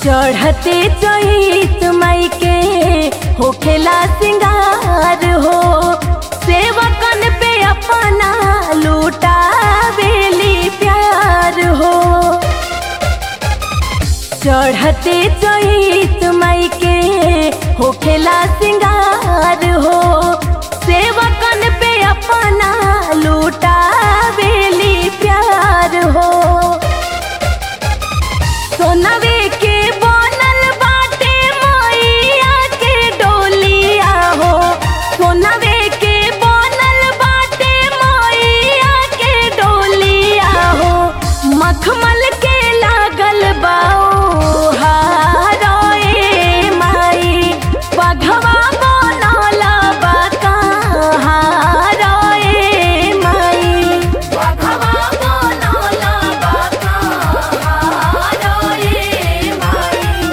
चढ़ते चैत माई के होखेला सिंगार हो सेवकन पे अपना लूटावेली प्यार हो चढ़ते चैत माई के होखेला सिंगार हो सेवकन पे अपना लूटावेली प्यार हो सोनवे के बनल बाटे मैया के डोलिया हो सोनवे के बनल बाटे मैया के डोलिया हो मखमल के लागल बाओ हारोए माई पघवा बनल बा कहारोए माई पघवा बनल बा कहारोए माई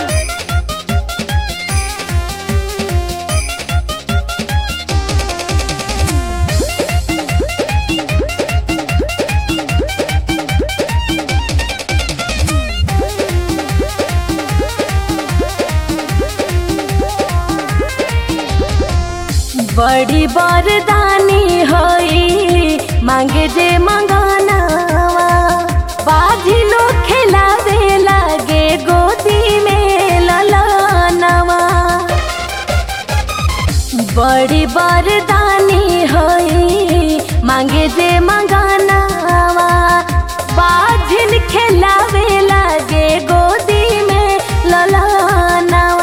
बड़ी बरदानी होई मांगे जे मंगानावा बाजी लोग खेलावे लागे गोदी में ललनावा बड़ी बरदानी होई मांगे जे मंगानावा बाजिन खेलावे लागे गोदी में ललनावा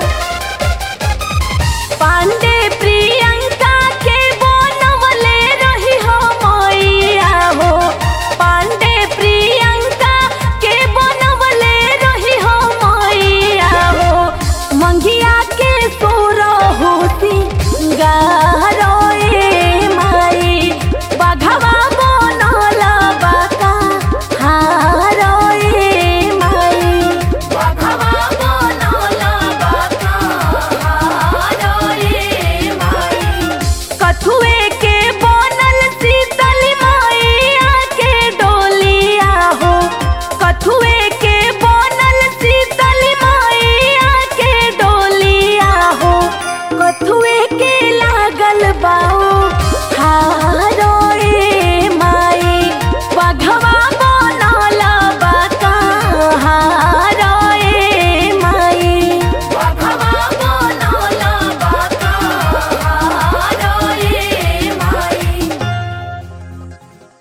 पांडे प्रियंका के बनवले रही हो मैया हो पांडे प्रियंका के बनवले रही हो मैया हो मंगिया के सोरो होती गा